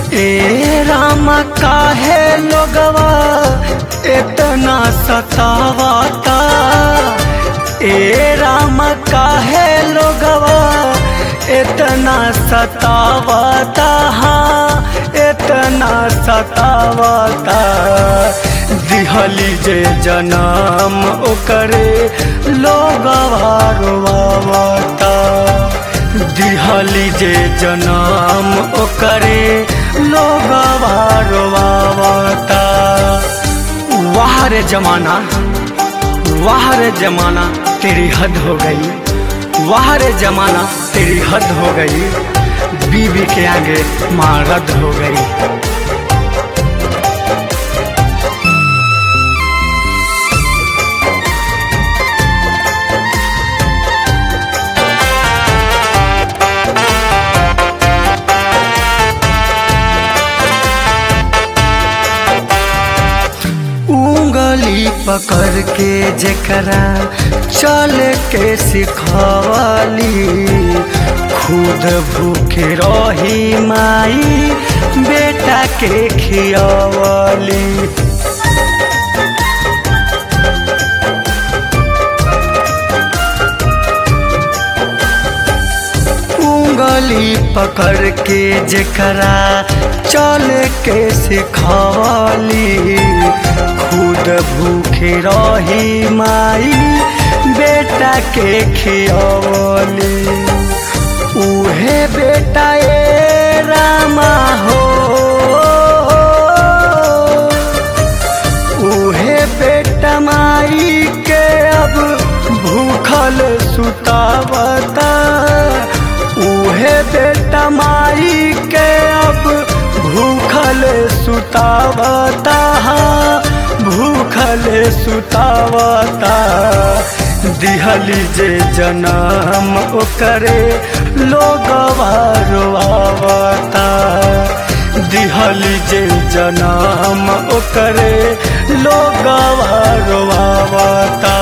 ए राम काहे लोगवा इतना सतावता ए राम काहे लोगवा इतना सतावता हाँ इतना सतावता दिहली जे जनम ओकरे लोगवा रोवावता दिहली जे जनम ओकरे लोगवा रोवावता वाह रे जमाना वाह रे जमाना तेरी हद हो गई वाह रे जमाना तेरी हद हो गई बीबी के आगे माँ रद्द हो गई उंगली पकड़ के जेकरा चल के सिखवली खुद भूखे रही माई बेटा के खियवली उंगली पकड़ के जेकरा चल के सिखवली खुद भूखे रही माई बेटा के खियवली उहे बेटा ए रामा हो उहे बेटा माई के अब भूखल सुतावता उहे बेटा माई के अब भूखल सुतावता हाँ, भूखल सुतावता दिहली जे जनम ओकरे लोगवा रोआवता दिहली जे जनम ओकरे लोगवा रोआवता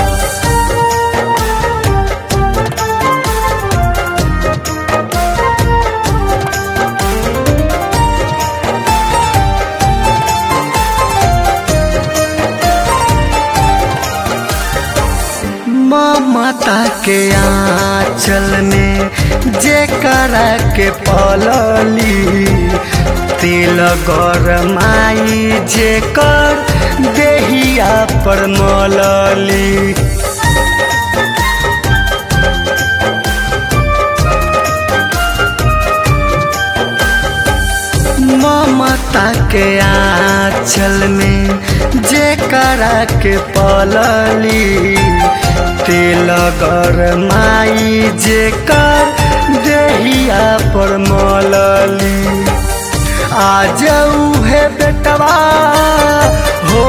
ममता के आंचल में जे करा के पलली तेल गरमाई जे कर देहिया पर मलली ममता के आंचल में जे करा के पलली तेल गरमाई जे कर देहिया पर मलली आज है बेटवा हो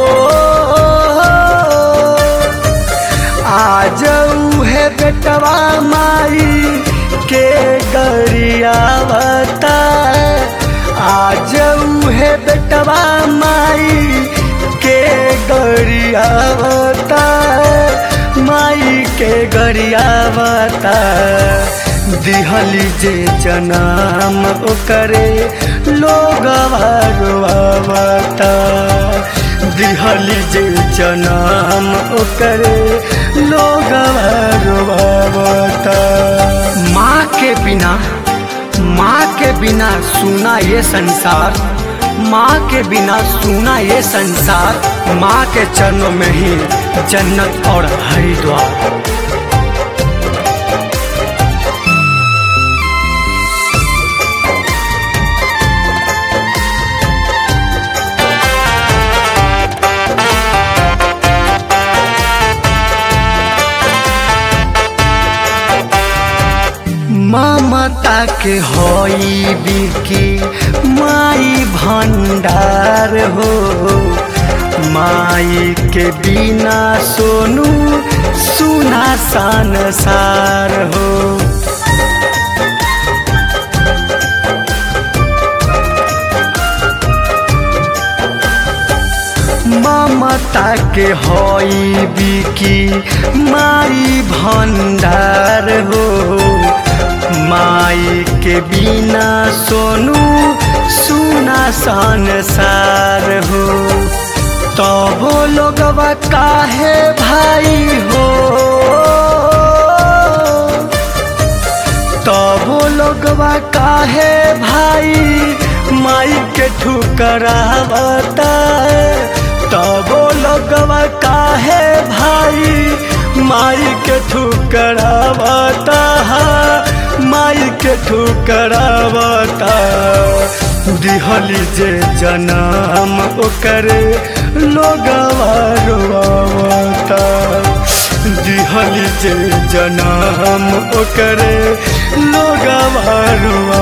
आज है बेटवा माई के गरियावता आज है बेटवा माई के गरियावता माई के गरियावता दिहली जे जनम ओकरे लोगवा रोआवता दिहली जे जनम ओकरे लोगवा रोआवता माँ के बिना माँ के बिना सुना ये संसार माँ के बिना सुना ये संसार माँ के चरणों में ही जन्नत और हरिद्वार ममता के होई बिकी माई भंडार हो माई के बिना सोनू सुना संसार हो ममता के होई बिकी माई भंडार हो माई के बिना सोनू संसार हो तबो लोगवा काहे भाई हो तबो लोगवा काहे भाई माई के ठुकरावता तबो लोगवा काहे भाई माई के ठुकरावता माई के ठुकरावता दिहली जे जनम ओकरे लोगवा रोवावता दिहली जे जनम ओकरे लोगवा रोवावता